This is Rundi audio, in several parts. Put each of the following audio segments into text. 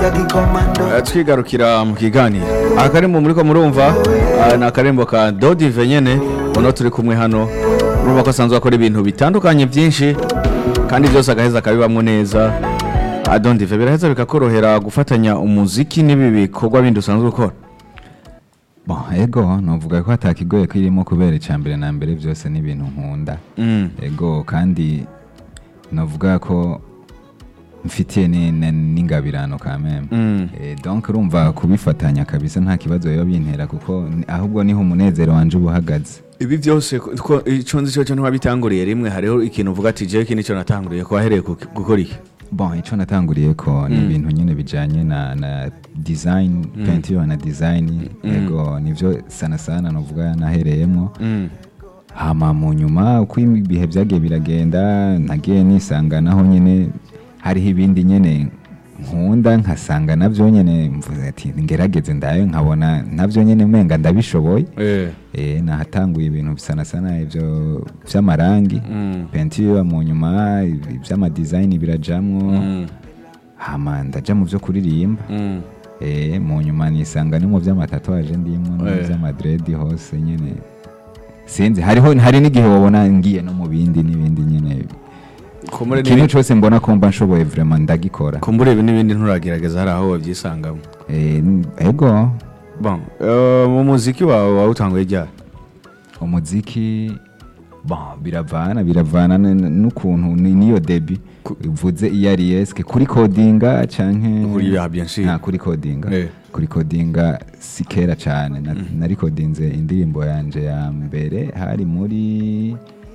Eh, twigarukira mu kiganiro akarimbo muriko murumva ah, ni akarimbo ka dodive nyene uno turi kumwe hano urumva ko asanzwe akora ibintu bitandukanye byinshi kandi byose agaheza akabibamwo neza Ah, dodive biraheza bikakorohera gufatanya umuziki n'ibi bikorwa bindi usanzwe ukora Bon, ego novuga ko atakigoye ko irimo kubera icambere na mbere byose ni ibintu nkunda Mm. ego kandi novuga ko mfitiye ni- ni- n'ingabirano ka meme Mm. Eh, donc urumva kubifatanya kabisa nta kibazo biba bintera kuko ni- ahubwo niho umunezero wanje uba uhagaze ibi byose ko- ko ico nzi cyo ntwabitanguriye rimwe hariho ikintu uvuga ati jewe iki nico natanguriye ko wahereye ku- gukora iki bon ico natanguriye ko ni Mm. ibintu nyine bijanye na, na design peinture na design ego nivyo sana sana novuga nahereyemo Mm. hama mu nyuma uko ibihe byagiye biragenda nagiye nisanga naho nyine hariho ibindi nyine nkunda nkasanga nabyo nyine mvuze ati ngerageze ndayo nkabona nabyo nyine umenga ndabishoboye Eh. eh nahatanguye ibintu bisana sana ibyo by'amarangi Mm. peinture mu nyuma iby'amadizayini birajamwo Mm. hama ndaja mu byo kuririmba Mm. eh mu nyuma nisanga ni mu by'amatatuwaje ndimo no mu Eh. by'amadredi hose nyine sinzi hariho hari n'igihe wabona ngiye no mu bindi n'ibindi nyine Kumbure ikintu n'ibi- cyose mbona ko mba nshoboye vraiment ndagikora kumbure ibi n'ibindi nturagerageza hari aho wabyisangamo eh n- ego bon eh, mu muziki wawe wawutanguye ryari umuziki bon biravana biravana n- n'ukuntu ni- niyo debi uvuze iyo ari eske kuri kodinga canke Kuri ya bien sûr. nta kuri kodinga Eh. kuri kodinga si kera cyane Na- narikodinze indirimbo yanje ya mbere hari muri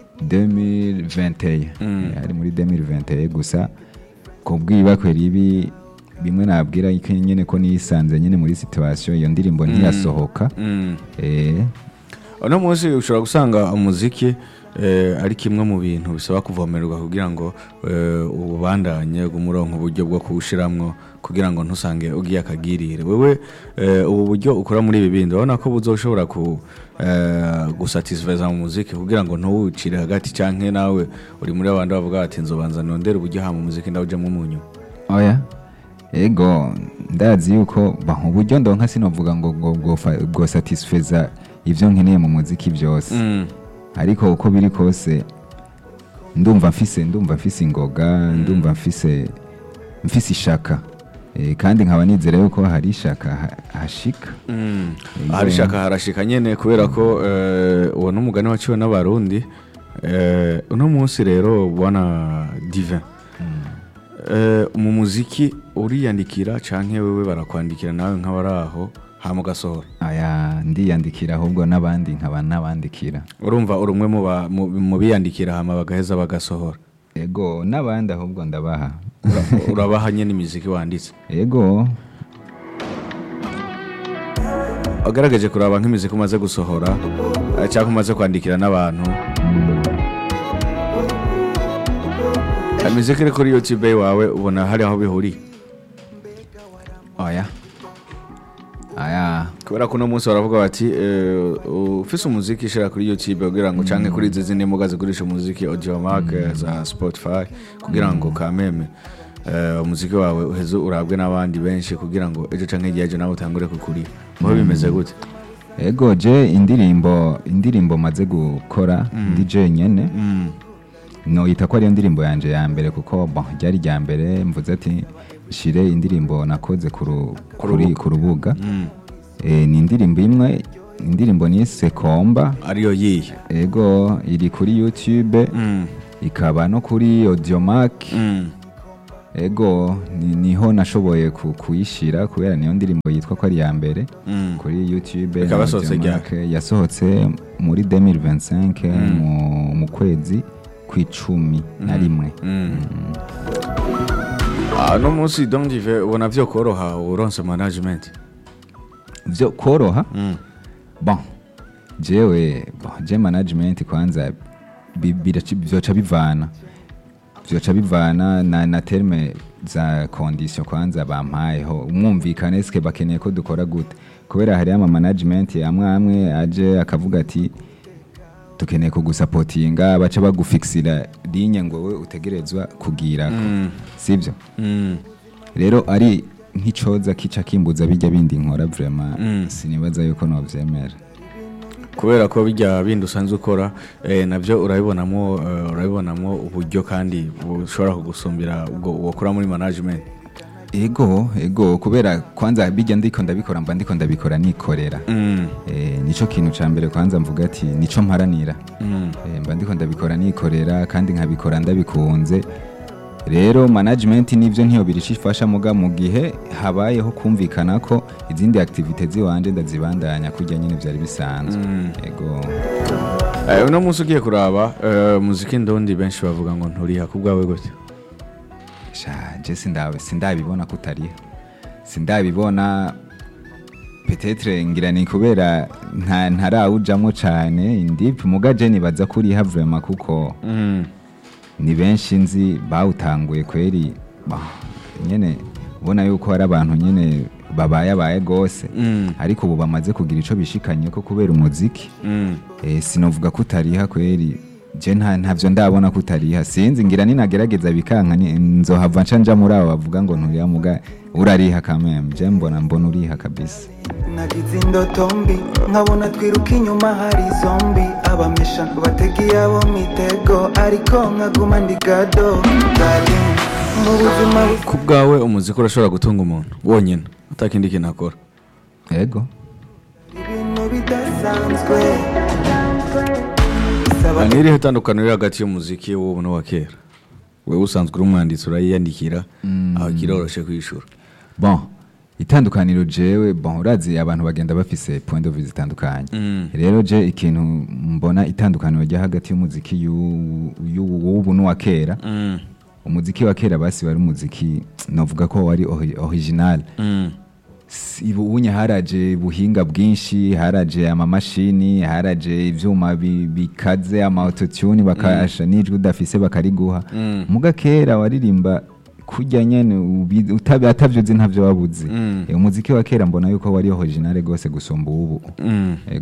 2021 Mm. Eh, hari muri 2021 gusa kubwiba ribi bimwe nabwira ko nyine ko nisanze nyine muri situation iyo ndirimbo ntiyasohoka Mm. eh uno munsi ushobora gusanga umuziki eh, ari kimwe mu bintu bisaba kuvomererwa kugira ngo eh, ubandanye umurongo uburyo bwo kuwushiramwo kugira ngo ntusange ugiye akagirire wewe eh, ubu buryo ukora muri ibi bindi urabona ko buzoshobora ku eh, gusatisfeza mu muziki kugira ngo ntuwucire hagati canke nawe uri muri abandi bavuga bati nzobanza nondere uburyo ha mu muziki ndawujamwo mu nyuma oya ego ndazi yuko ba uburyo ndonka sinovuga ngo ngo bwofa- bwosatisfeza ivyo nkeneye mu muziki byose Mm. ariko uko biri kose ndumva mfise ndumva mfise ingoga ndumva mfise mfise ishaka Eh, kandi nkaba nizera yuko hari ishaka ha- hashika Mm. Ego. harishaka harashika nyene kubera ko eh, uwo n'umugani waciwe n'abarundi Eh, uno munsi rero bwana divin Eh, mu muziki uriyandikira canke wewe barakwandikira nawe nk'abari aho hama ugasohora aya ndiyandikira ahubwo n'abandi nkaba nabandikira urumva uri umwe mu ba- mu- mu biyandikira hama bagaheza bagasohora ego n'abandi ahubwo ndabaha Ura- urabaha nyene imiziki wanditse ego wagaragaje kuraba nk'imiziki umaze gusohora eh, cyangwa umaze kwandikira n'abantu imiziki iri kuri youtube wawe ubona hari aho bihuriye oya aya kubera ko uno munsi baravuga bati eh, ufise umuziki shira kuri youtube kugira ngo canke kuri izi zindi mbuga zigurisha umuziki audiomark eh, za spotify kugira ngo kameme eh, umuziki wawe uheze urabwe n'abandi benshi kugira ngo ejo canke igihe ejo nawe utangure kukurira muho bimeze gute ego je indirimbo indirimbo maze gukora ndi je nyene Mm. noyita ko ariyo ndirimbo yanje ya mbere kuko bon ryari rya mbere mvuze ati shire indirimbo nakoze ku ru- kuri ku rubuga Mm. Eh, ni indirimbo imwe indirimbo nise komba ariyo yihe ego iri kuri youtube Mm. ikaba no kuri audiomark Mm. ego ni- niho nashoboye ku- kuyishira kubera niyo ndirimbo yitwa ko ari iya mbere Mm. kuri youtube Ikaba na yasohotse Audiomack. yasohotse muri 2025 mu, mu kwezi kw'icumi na rimwe Mm. Ah, no munsi donc dive ubona vyo koroha uronse management vyo koroha Mm. bon jewe bon, je management kwanza bi- biraci- vyoca bivana vyoca bivana na, na terme za condition kwanza bampayeho umwumvikane eske bakeneye ko dukora gute kubera hariho ama management amwe amwe aje akavuga ati dukeneye kugusapotinga baca bagufixira linye ngo we utegerezwa kugirako Mm. sibyo Mm. rero ari nk'icoza kica kimbuza bijya bindi nkora vrema Mm. sinibaza yuko novyemera kubera ko bijya bindi usanzwe ukora eh, nabyo urabibonamo eh, urabibonamo uburyo kandi bushobora kugusumbira ubwo wakora muri management ego ego kubera kwanza bijya ndiko ndabikora mba ndiko ndabikora nikorera mm. Eh, nico kintu ca mbere kwanza mvuga ati nico mparanira Mm. Eh, mba ndiko ndabikora nikorera kandi nkabikora ndabikunze rero management nivyo ntiyo birica ifasha muga mu gihe habayeho kumvikana ko izindi activite ziwanje ndazibandanya kurya nyine vyari bisanzwe Mm. ego Eh, uno munsi ugiye kuraba eh, muziki ndondi benshi bavuga ngo nturiha ku bwawe gute sha je sindabe sindabibona kutariha sindabibona petetre ngira ni kubera nta ntarawujamo cane indipi muga je nibaza kuriha vraiment kuko Mm. ni benshi nzi bawutanguye kweri bah, nyene ubona yuko hari abantu nyene babayabaye gose Mm. ariko ubu bamaze kugira ico bishikanye ko kubera umuziki Mm. eh, sinovuga ko utariha kweri je nta ntavyo ndabona ko utariha sinzi ngira ninagerageza bikanka ni- nzohava nca nja muri abo bavuga ngo nturiha muga urariha kameme je mbona mbona uriha kabisa nagize indoto mbi nkabona twiruka inyuma hari zombi abamesha bategeye abo mitego ariko nkaguma ndi gado darling mu buzima bu- ku bwawe umuziki urashobora gutunga umuntu wonyine atakindi kintu akora ego ibintu bidasanzwe bisaba ni irihe tandukaniro riri hagati y'umuziki w'ubu n'uwa kera wewe usanzwe uri umwanditsi urayiyandikira aho kiroroshe kwishura bon itandukaniro jewe bon urazi abantu bagenda bafise point of view zitandukanye Mm. rero je ikintu mbona itandukaniro rya hagati y'umuziki y'u- y'u- w'ubu n'uwa kera Mm. umuziki wa kera basi wari umuziki novuga ko wari ori- original Mm. Si- ubunye haraje buhinga bwinshi haraje amamashini haraje ivyuma bi- bikaze ama autotune bakasha n'ijwi udafise bakariguha Mm. muga kera waririmba kurya nyene ubi- utabi- atavyo uzi ntavyo wabuze Mm. Eh, umuziki wa kera mbona yuko wari original gose gusumba ubu Mm. Ego.